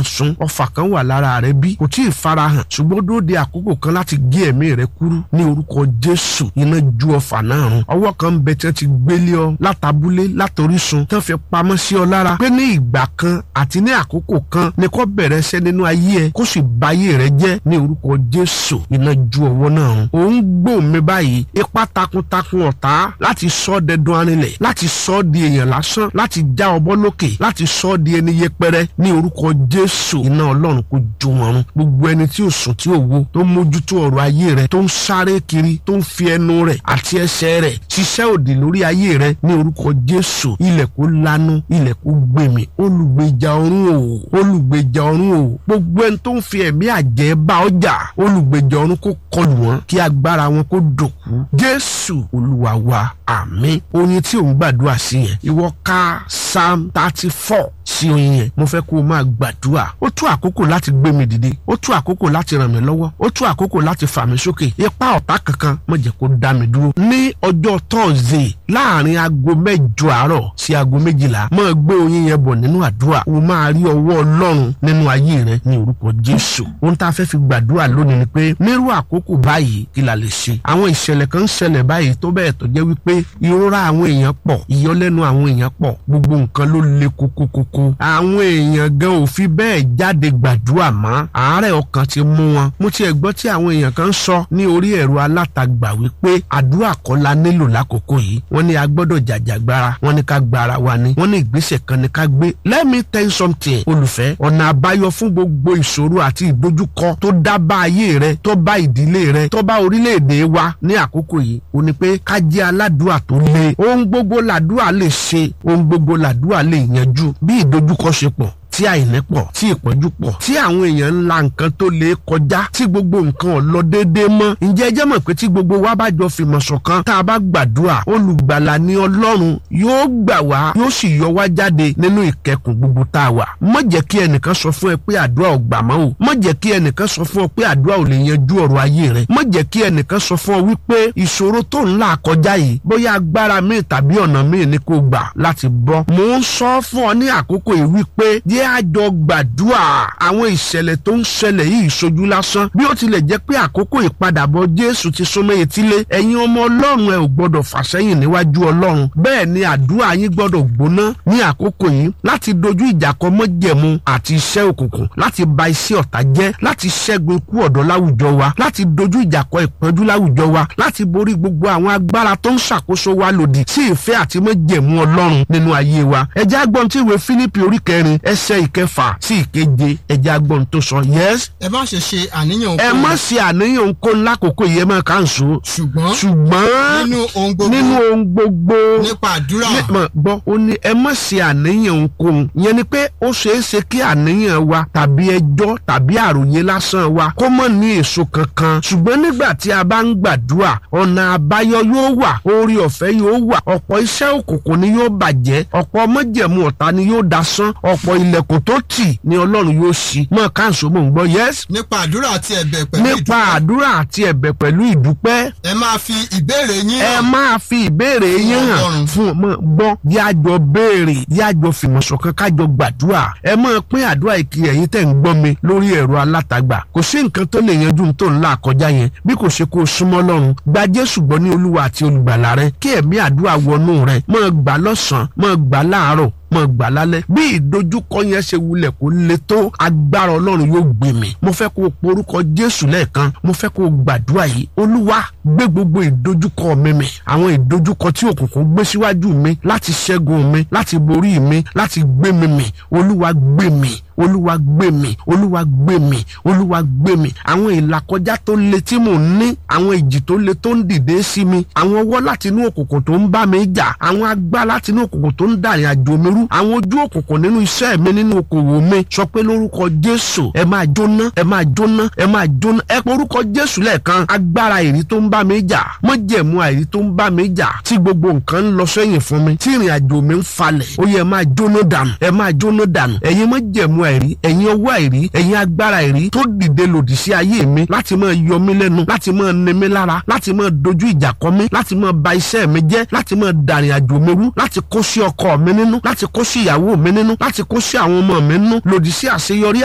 sun ọfà kan wà lára rẹ bí kò tí ì farahàn ṣùgbọ́n dúró de àkókò kan láti gé ẹ̀mí rẹ kúrú ní orúkọ jésù iná ju ọfà náà run ọwọ́ kan ń bẹ tí wọ́n ti gbélé ọ látàbúlé látorísun tí wọ́n fi pamọ́ sí ọ lára pé ní ìgbà kan àti ní àkókò kan ni kò bẹ̀rẹ̀ iṣẹ́ nínú ayé ẹ kó sì ba ayé rẹ jẹ́ ní orúkọ jésù iná ju ọwọ́ náà run òun gbò mí báyìí ipá takuntakun ọ̀tá láti sọ ọ́ dẹdun arinlẹ̀ láti sọ ọ́ di èèyàn lásán láti já ọbọ̀ lókè láti sọ ọ́ di ẹni yẹpẹrẹ ní orúkọ jésù iná ọlọ́run kò ju wọn run gbogbo ẹni tí ò sùn tí ò wo tó mójútó ọ̀rọ̀ ayé rẹ tó ń sáré kiri tó ń fi ẹnu rẹ̀ àti ẹsẹ̀ rẹ̀ ṣiṣẹ́ òdì lórí ayé rẹ ní orúkọ jésù ilẹ̀ kó lanu ilẹ̀ kó gbèmí olùgbèjà ọ̀run o olùgbèjà ọ̀run o gbogbo ẹni tó ń fi ẹ̀mí àjẹ́ bá ọjà olùgbèjà ọ̀run kó kọlù wọn kí agbára wọn kó dòkú jésù olúwa wa àmín oyin tí òun gbàdúrà sí yẹn ìwọ ká psalm thirty four sí oyin yẹn mo fẹ́ kó o máa gbàdúrà ó tó àkókò láti gbé mi dìde ó tó àkókò láti ràn mí lọ́wọ́ ó tó àkókò láti fà mí sókè ipá ọ̀tá kankan má jẹ́ kó dá mi dúró ní ọjọ́ tọ́ọ̀sì láàrin aago mẹ́jọ àárọ̀ sí aago méjìlá máa gbé oyin yẹn bọ̀ nínú àdúrà o máa rí ọwọ́ ọlọ́run nínú ayé rẹ ní orúkọ jésù ohun tá a fẹ́ fi gbàdúrà lónìí ni pé nírú àkókò báyìí kí la lè ṣe àwọn ìṣẹ̀lẹ̀ kan ń ṣẹlẹ̀ báyìí tó bẹ́ẹ̀ tó jẹ́ wípé ìrora àwọn èèyàn pọ̀ ìyọlẹ́nu àwọn èèyàn pọ̀ gbogbo nǹkan ló le kókókókó àwọn èèyàn gan ò fi bẹ́ẹ̀ jáde gbàdúrà mọ́ àárẹ̀ ọkàn ti mú wọn mo tiẹ̀ gbọ́ tí àwọn èèyàn kan sọ ní orí ẹ̀rọ alátagbà wípé àdúrà kọ́ la nílò lákòókò yìí wọ́n ní a gbọ́dọ̀ jàjàgbara wọ́n ní ká gbára wa ni wọ́n ní ìgbésẹ̀ kan ní ká gbé let me tell you something olùfẹ́ ọ̀nà àbáyọ fún gbogbo ìṣòro àti ìdojúkọ tó dá bá ayé rẹ tó bá ìdílé rẹ tó bá orílẹ̀-èdè wa ní àkókò yìí ó ní pé ká jẹ́ aládùúà tó le ohun gbogbo làdúà lè ṣe ohun gbogbo làdúà lè yanjú bí ìdojúkọ ṣe pọ̀ tí àìní pọ̀ tí ìpọ́njú pọ̀ tí àwọn èèyàn ń la nǹkan tó lè kọjá tí gbogbo nǹkan ò lọ déédéé mọ́ ǹjẹ́ ẹ jẹ́ mọ̀ pé tí gbogbo wa bá jọ fìmọ̀ ṣọ̀kan tá a bá gbàdúrà olùgbàlà ni ọlọ́run yóò gbà wá yóò sì yọ wá jáde nínú ìkẹkùn gbogbo tá a wà má jẹ́ kí ẹnìkan sọ fún ẹ pé àdúrà ò gbà mọ́ o má jẹ́ kí ẹnìkan sọ fún ọ pé àdúrà ò lè yanjú ọ̀rọ̀ ayé rẹ má jẹ́ kí ẹnìkan sọ fún ọ wípé ìṣòro tó ń là kọjá yìí bóyá agbára míì tàbí ọ̀nà míì ni kò gbà láti bọ́ mò ń sọ fún ọ ní àkókò yìí wípé jẹ́ àjọ gbàdúrà àwọn ìṣẹ̀lẹ̀ tó ń ṣẹlẹ̀ yìí ṣojú lásán bí ó tilẹ̀ jẹ́ pé àkókò ìpadàbọ̀ Jésù ti súnmọ́ etílé ẹ̀yin ọmọ Ọlọ́run ẹ ò gbọ́dọ̀ fàsẹ́yìn níwájú Ọlọ́run bẹ́ẹ̀ ni àdúrà yín gbọ́dọ̀ gbóná ní àkókò yìí láti dojú ìjà kọ mọ́jẹ̀mú àti iṣẹ́ òkùnkùn láti ba iṣẹ́ ọ̀tá jẹ́ láti ṣẹ́gun ikú ọ̀dọ́ láwùjọ wa láti dojú ìjà kọ ìpọ́njú láwùjọ wa láti borí gbogbo àwọn agbára tó ń ṣàkóso wa lòdì sí ìfẹ́ àti mọ́jẹ̀mú Ọlọ́run nínú ayé wa ẹjẹ́ agbọ́n tí ìwé Fílípì orí kẹrin ẹsẹ̀ ìkẹfà sí ìkeje ẹjẹ́ agbọ́n tó sọ yes ẹ má ṣe ṣe àníyàn ẹ má ṣe àníyàn kó lákòókò yẹn máa kà ń so ṣùgbọ́n ṣùgbọ́n nínú ohun gbogbo nínú ohun gbogbo nípa àdúrà ní- mọ̀, gbọ́ ó ní ẹ má ṣe àníyàn ohunkóhun yẹn ni pé ó ṣeé ṣe kí àníyàn wa tàbí ẹjọ́ tàbí àròyé lásán wa kó mọ̀ ní èso kankan ṣùgbọ́n nígbà tí a bá ń gbàdúrà ọ̀nà àbáyọ yóò wà orí ọ̀fẹ́ yóò wà ọ̀pọ̀ iṣẹ́ òkùnkùn ni yóò bàjẹ́ ọ̀pọ̀ mọ́jẹ̀mú ọ̀tá ni yóò dasán ọ̀pọ̀ ilẹ̀kùn tó tì ni ọlọ́run yóò ṣí mọ̀ káàsó mò ń gbọ́ yẹ́s nípa àdúrà àti ẹ̀bẹ̀ pẹ̀lú nípa ìdúpẹ́ àdúrà àti ẹ̀bẹ̀ pẹ̀lú ìdúpẹ́ ẹ máa fi ìbéèrè yín ẹ hàn máa fi ìbéèrè yín hàn Ọlọ́run. fún ọmọ gbọ́ yájọ béèrè yájọ fìmọ̀ṣọ̀kan kájọ gbàdúrà ẹ máa pín àdúrà ìkiri ẹ̀yin tẹ̀ ń gbọ́ mi lórí ẹ̀rọ alátagbà kò sí nǹkan tó lè yanjú tó ń là kọjá yẹn bí kò ṣe kó o súnmọ́ lọ́run gba Jésù gbọ́ ní Olúwa àti olùgbàlà rẹ kí ẹ̀mí àdúrà wọnú rẹ máa gbà lọ́sàn-án máa gbà láàárọ̀ mọ gbà lálẹ́ bí ìdojúkọ yẹn ṣe wulẹ̀ kó le tó agbára ọlọ́run yóò gbé mi mo fẹ́ kó o porúkọ jésù lẹ́ẹ̀kan mo fẹ́ kó o gbàdúrà yìí olúwa gbé gbogbo ìdojúkọ mi mì àwọn ìdojúkọ tí òkùnkùn gbé síwájú mi láti ṣẹ́gun mi láti borí mi láti gbé mi mì olúwa gbé mi olúwa gbé mi olúwa gbé mi olúwa gbé mi àwọn ìlàkọjá tó le tí mò ń ní àwọn ìjì tó le tó ń dìde sí mi àwọn ọwọ́ láti inú òkùnkùn tó ń bá mi jà àwọn agbá láti inú òkùnkùn tó ń dàrin àjò mi rú àwọn ojú òkùnkùn nínú iṣẹ́ mi nínú okòwò mi sọ pé lórúkọ jésù ẹ máa jóná ẹ máa jóná ẹ máa jóná ẹ pé orúkọ jésù lẹ́ẹ̀kan agbára èrí tó ń bá mi jà mọ́jẹ̀mú àìrí tó ń bá mi jà tí gbogbo nǹkan ń lọ sẹ́yìn fún mi tí ìrìn àjò mi ń falẹ̀ ó yẹ ẹ máa jóná dànù ẹ máa jóná dànù ẹ̀yin mọ́jẹ̀mú àìrí ẹ̀yin ọwọ́ àìrí ẹ̀yin agbára àìrí tó dìde lòdì sí ayé mi láti máa yọ mí lẹ́nu láti máa ní mi lára láti máa dojú ìjà kọ mí láti máa ba iṣẹ́ mi jẹ́ láti máa dàrin àjò mi rú láti kó sí ọkọ mi nínú láti kó sí ìyàwó mi nínú láti kó sí àwọn ọmọ mi nínú lòdì sí àṣeyọrí